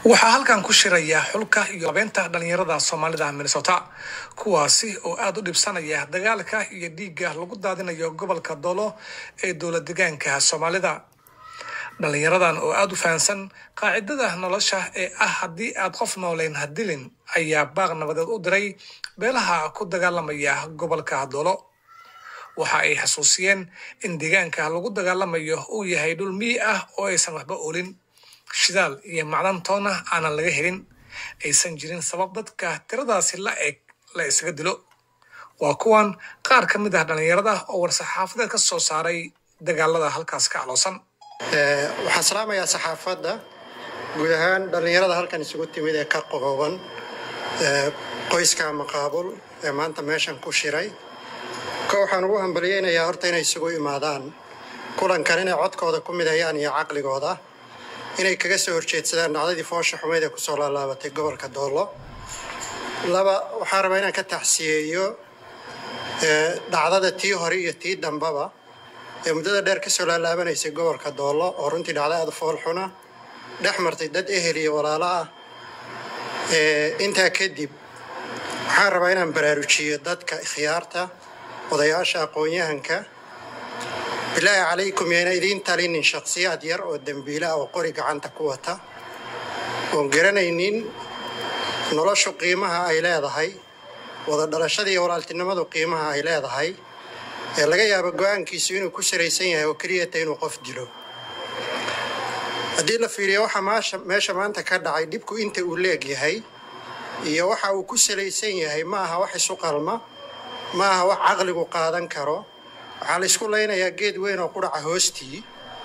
waxaa halkan ku shiraya xulka iyo labeynta dhalinyarada soomaalida minnesota kuwaasi oo aada u dhibsanaya dagaalka iyo dhiigga lagu daadinayo gobolka dolo ee dowlad degaanka soomaalida dhalinyaradan oo aada u fahansan qaacidada nolosha ee ah haddii aad qof nooleyn hadilin ayaa baaq nabadeed u diray beelaha ku dagaalamaya gobolka dolo waxa ay xasuusiyeen in deegaanka lagu dagaalamayo uu yahay dhul miyi ah oo aysan waxba olin shidaal iyo macdan toona aanan laga helin aysan jirin sabab dadka tiradaasi la eg la isaga dilo waa kuwan qaar ka mid ah dhalinyarada oo war-saxaafadeed ka soo saaray dagaalada halkaas ka caloosan waxaan salaamayaa saxaafadda guud ahaan dhallinyarada halkan isugu timid ee ka qooban qoyska maqaabul ee maanta meeshan ku shiray ka waxaan ugu hambalyeynayaa horta inay isugu imaadaan kulankan inay codkooda ku midayaan iyo caqligooda inay kaga soo horjeedsadaan dhacdadii foosha xumeyd ee kusoo laalaabatay gobolka doollo laba waxaan rabaa inaan ka taxsiyeeyo dhacdada tii hore iyo tii dambaba ee muddada dheer kasoo laalaabanaysay gobolka doollo oo runtii dhacdo aada fool xuna dhex martay dad ehel iyo walaalo ah intaa kadib waxaan rabaa inaan baraarujiyo dadka ikhyaarta odayaasha aqoon-yahanka bilaahi calaykum yayna idiin talinin shakhsiyaad yar oo dembiila ah oo qori gacanta ku wata oon garanaynin noloshu qiimaha ay leedahay wada dhalashada iyo walaaltinimadu qiimaha ay leedahay ee laga yaabo go-aankiisu inuu ku salaysan yahay oo keliyata inuu qof dilo haddii la fiiriyo waxa meesha maanta ka dhacay dhibku inta uu leeg yahay iyo waxa uu ku salaysan yahay ma aha wax isu qalma ma aha wax caqligu qaadan karo waxaa la isku laynayaa geed weyn oo qudhaca hoostii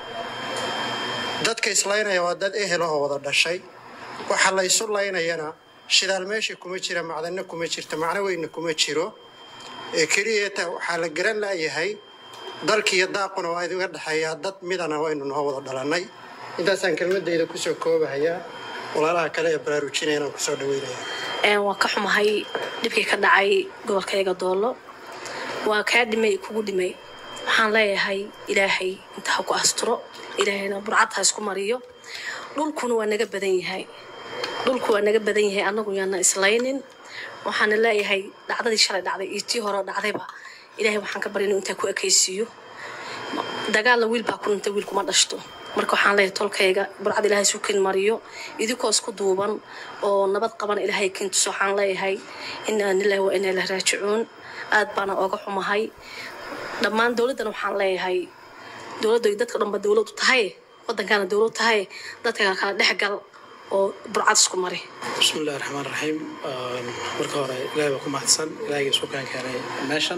dadka islaynaya waa dad ehel oo wada dhashay waxa la isu laynayana shidaal meesha kuma jira macdanna kuma jirta macno weynna kuma jiro ee keliyata waxaa la garan laayahay dalkiiyo daaquna waa idiga dhexeeyaa dad midana waynu noo wada dhalannay intaasaan kelmadayda kusoo koobahayaa walaalaha kale ee baraarujinaya inaan kusoo dhaweynaya waan ka xumahay dhibkii ka dhacay gobolkayga doollo waa kaa dhimay kugu dhimay waxaan leeyahay ilaahay inta ha ku asturo ilaahayna burcad ha isku mariyo dhulkuna waa naga badan yahay dhulku waa naga badan yahay annagu yaana islaynin waxaana leeyahay dhacdadii shalay dhacday iyo tii hore dhacdayba ilaahay waxaan ka barya inuu intaa ku ekaysiiyo dagaalna wiil baa ku dhintay wiil kuma dhashto marka waxaan leeyahay tolkayga burcad ilaahay isu kin mariyo idinkoo isku duuban oo nabad qaban ilaahay kintuso waxaan leeyahay inaa lillahi wa inaa ilahi raajicuun aad baana ooga xumahay dhammaan dowladdana waxaan leeyahay dowladda dadka dhanba dowlad u tahay waddankaana dowlad tahay dadka kala dhex gal oo burcad isku mari bismillahi raxmaan raxiim marka hore ilaahay baa ku mahadsan ilaahayga isku kaan keenay meeshan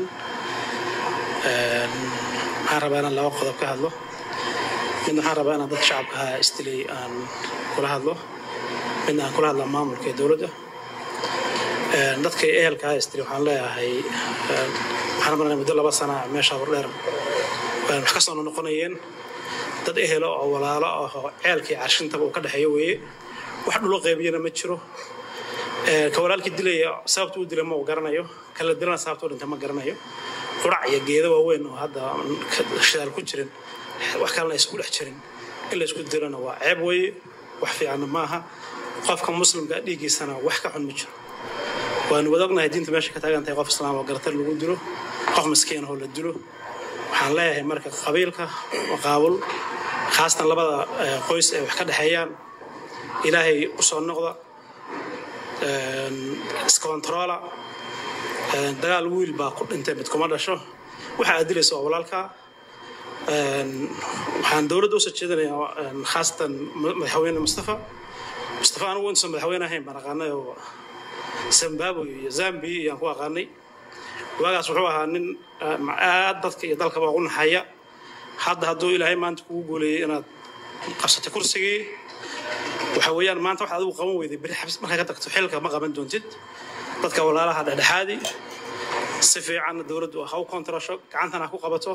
waxaan rabaa inaan laba qodob ka hadlo midna waxaan rabaa inaan dadka shacabka ahaa istilay aan kula hadlo midna aan kula hadla maamulka ee dowladda dadka ehelka ahaa istilay waxaan leeyahay waxaan maranay muddo laba sana meesha hordheer wax ka soo noqonayeen dad ehelo oo walaalo ah oo ceelkii carshintaba uu ka dhexeeyo weeye wax dhulo qaybiyana ma jiro ka walaalkii dilaya sababta uu dilay ma uu garanayo kala dilana sababta u dhintay ma garanayo qurac iyo geedo waaweyn oo hadda shidaal ku jirin wax kalena isku dhex jirin in la isku dilana waa ceeb weeye wax fiicanna maaha qofka muslimka dhiiggiisana wax ka xun ma jiro waanu wada ognahay diinta meesha ka taagan tahay qof islaam oo gartar lagu dilo qof maskiin oo la dilo waxaan leeyahay marka qabiilka maqaabul khaasatan labada qoys ay wax ka dhexeeyaan ilaahay u soo noqda iskontroola dagaal wiil baa ku dhintay mid kuma dhasho waxa aad dilaysa waa walaalka waxaan dowladda usoo jeedinayaa khaasatan madaxweyne mustafa mustafa anigu intuusan madaxweyne ahayn baan aqaanay oo zimbabwe iyo zambia iyaan ku aqaanay waagaas wuxuu ahaa nin aad dadka iyo dalkaba ugu naxaya hadda hadduu ilaahay maanta kugu guuleeyey inaad qabsatay kursigii waxa weeyaan maanta waxaad adigu qaban weyday beri xabs markaa ka tagto xilka ma qaban doontid dadka walaalaha dhexdhexaadi si fiicanna dowladdu ha u kontarasho gacantana ha ku qabato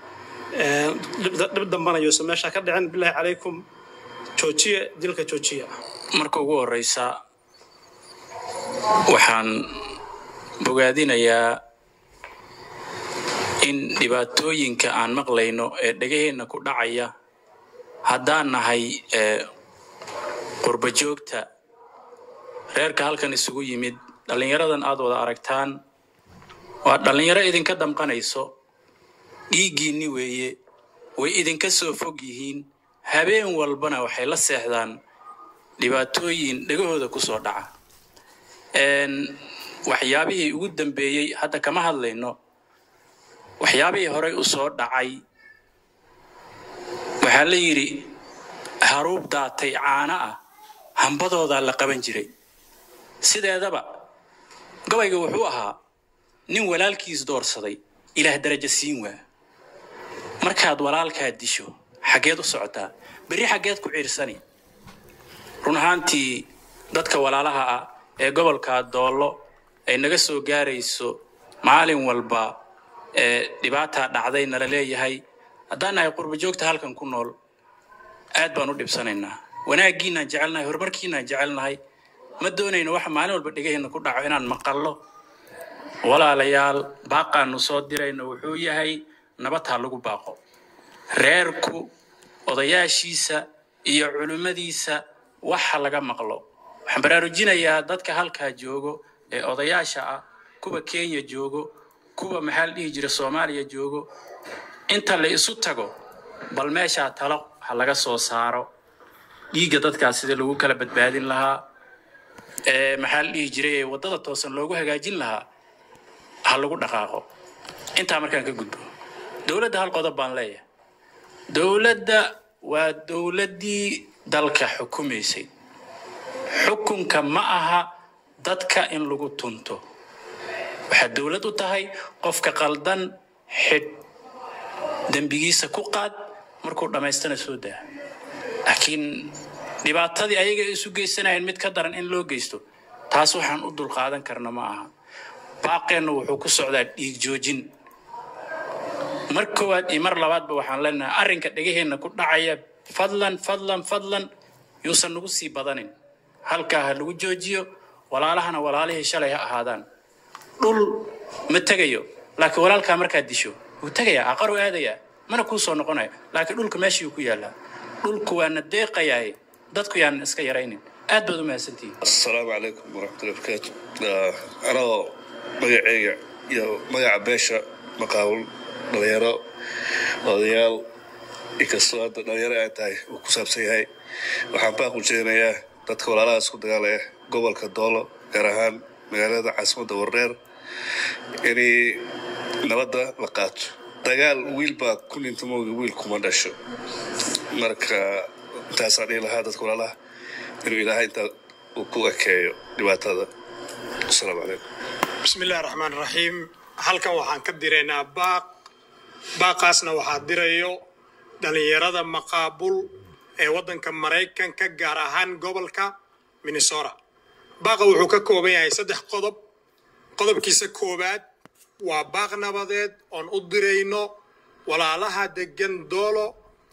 dhib dambana yuusan meesha ka dhicin bilaahi calaykum joojiya dilka joojiya marka ugu horeysa waxaan bogaadinayaa in dhibaatooyinka aan maqlayno ee dhegaheenna ku dhacaya haddaan nahay qurba joogta reerka halkan isugu yimid dhallinyaradan aad wada aragtaan waa dhallinyaro idinka damqanayso dhiiggiinni weeye way idinka soo fog yihiin habeen walbana waxay la seexdaan dhibaatooyin dhegahooda ku soo dhaca waxyaabihii ugu dambeeyey hadda kama hadlayno waxyaabihii horey u soo dhacay waxaa la yidhi haruub daatay caano ah hambadoodaa la qaban jiray sideedaba gabayga wuxuu ahaa nin walaalkiis doorsaday ilaah darajo siin waa markaad walaalkaa disho xaggeed u socotaa berri xaggeed ku ciirsani run ahaantii dadka walaalaha ah ee gobolka doollo ay naga soo gaarayso maalin walba ee dhibaataa dhacday nala leeyahay haddaan nahay qurba joogta halkan ku nool aad baan u dhibsanaynaa wanaaggiinaan jecelnahay horumarkiinaan jecelnahay ma doonayno waxa maalin walba dhegaheenna ku dhaco inaan maqallo walaalayaal baaqaanu soo dirayno wuxuu yahay nabad ha lagu baaqo reerku odayaashiisa iyo culimmadiisa waxa laga maqlo waxaan baraarujinayaa dadka halkaa joogo ee odayaasha ah kuwa kenya joogo kuwa maxaa la dhihi jira soomaaliya joogo inta la isu tago bal meeshaa talo ha laga soo saaro dhiigga dadkaas sidii lagu kala badbaadin lahaa ee maxaa la dhihi jiray ee waddada toosan loogu hagaajin lahaa ha lagu dhaqaaqo intaa markaan ka gudbo dowladda hal qodob baan leeyahay dowladda waa dowladdii dalka xukumaysay xukunka ma aha dadka in lagu tunto waxaad dowlad u tahay qofka qaldan xidh dembigiisa ku qaad markuu dhammaystana soo daa laakiin dhibaatadii ayaga isu geysanayeen mid ka daran in loo geysto taas waxaan u dulqaadan karna ma aha baaqeenna wuxuu ku socdaa dhiig joojin mar koowaad iyo mar labaadba waxaan leenahay arrinka dhegaheenna ku dhacaya fadlan fadlan fadlan yuusan nagu sii badanin halkaa ha lagu joojiyo walaalahana walaalihii shalay ha ahaadaan dhul ma tegayo laakiin walaalkaa markaad disho wuu tegayaa aqaru aadayaa mana kuu soo noqonayo laakiin dhulka meeshii ku yaallaa dhulku waana deeqayaaye dadku yaanan iska yaraynin aad baad u mahadsantihiin asalaamu calaykum waraxmatullahi barakaatu anagoo magaceyga iyo magaca beesha maqaawul dhalinyaro odayaal inkastoo hadda dhalinyaro ay tahay uu ku saabsan yahay waxaan baaq u jeedinayaa dadka walaalahaas ku dagaalaya gobolka doolo gaar ahaan magaalada caasimadda warreer inay nabadda la qaato dagaal wiil baa ku dhinta mooga wiil kuma dhasho marka intaasaan dhihi lahaa dadka walaalaha inuu ilaahay intaa uu ku ekeeyo dhibaatada asalaamu calaykum bismi illahi raxmaan raxiim halkan waxaan ka diraynaa baaq baaqaasna waxaa dirayo dhallinyarada maqaabul ee waddanka maraykanka gaar ahaan gobolka minnesota baaqa wuxuu ka kooban yahay saddex qodob qodobkiisa koowaad waa baaq nabadeed oon u dirayno walaalaha degan doolo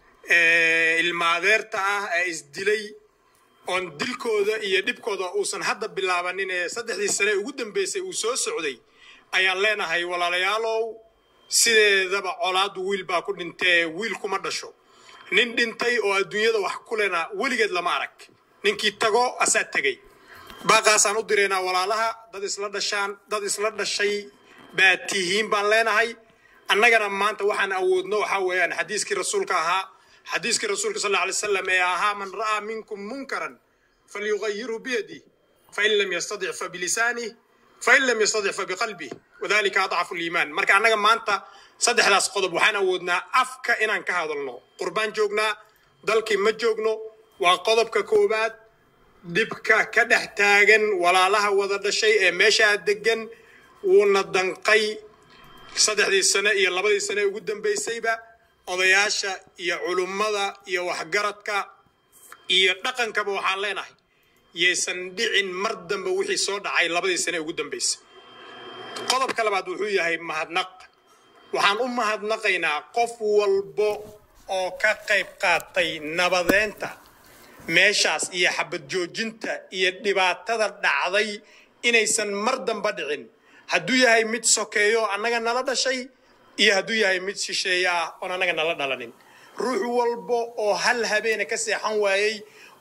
ee ilmaadeerta ah ee isdilay oon dilkooda iyo dhibkooda uusan hadda bilaabanin ee saddexdii sane ugu dambeysay uu soo socday ayaan leenahay walaalayaalow sideedaba colaadu wiil baa ku dhintee wiil kuma dhasho nin dhintay oo adduunyada wax ku lena weligeed lama arag ninkii tago asaa tegey baaqaasaan u diraynaa walaalaha dad isla dhashaan dad isla dhashay baa tihiin baan leenahay annagana maanta waxaan awoodno waxaa weeyaan xadiiskii rasuulka ahaa xadiiskii rasuulka sal alay wasalam ee ahaa man ra'aa minkum munkaran falyugayirhu biyadih fain lam yastadic fabilisanih fain lam yastadic fabiqalbih wadalika adcafu liimaan marka annaga maanta saddexdaas qodob waxaan awoodnaa afka inaan ka hadalno qurbaan joognaa dalkii ma joogno waa qodobka koowaad dhibka ka dhex taagan walaalaha wada dhashay ee meeshaa degan wuuna danqay saddexdii sane iyo labadii sane ugu dambaysayba odayaasha iyo culummada iyo waxgaradka iyo dhaqankaba waxaan leenahay yaysan dhicin mar dambe wixii soo dhacay labadii sane ugu dambaysay qodobka labaad wuxuu yahay mahadnaq waxaan u mahadnaqaynaa qof walbo oo ka qayb qaatay nabadeynta meeshaas iyo xabad joojinta iyo dhibaatada dhacday inaysan mar damba dhicin hadduu yahay mid sokeeyo annaga nala dhashay iyo hadduu yahay mid shisheeye ah oon annaga nala dhalanin ruux walbo oo hal habeena ka seexan waayey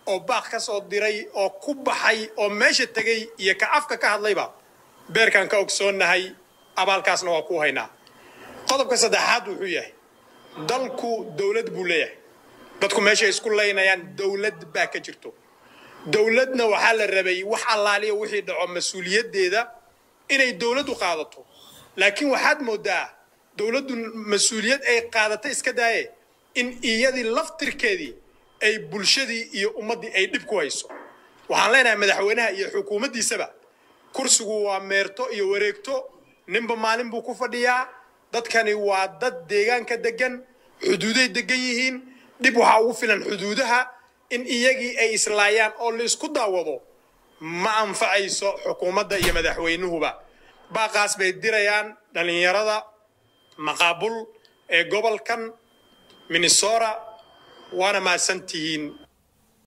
oo baaq ka soo diray oo ku baxay oo meesha tegey iyo ka afka ka hadlayba beerkaan ka ogsoonnahay abaalkaasna waa ku haynaa qodobka saddexaad wuxuu yahay dalku dowlad buu leeyahay dadku meeshay isku laynayaan dowlad baa ka jirto dowladna waxaa la rabay wax allaaliya wixii dhaco mas-uuliyaddeeda inay dowladdu qaadato laakiin waxaad moodaa dowladdu mas-uuliyad ay qaadata iska daaye in iyadii laftirkeedii ay bulshadii iyo ummaddii ay dhib ku hayso waxaan leenahay madaxweynaha iyo xukuumaddiisaba kursigu waa meerto iyo wareegto ninba maalin buu ku fadhiyaa dadkani waa dad deegaanka degan xuduuday degan yihiin dhib waxaa ugu filan xuduudaha in iyagii ay islaayaan oo la isku daawado ma anfacayso xukuumadda iyo madaxweynuhuba baaqaas bay dirayaan dhallinyarada maqaabul ee gobolkan minnesota waana mahadsan tihiin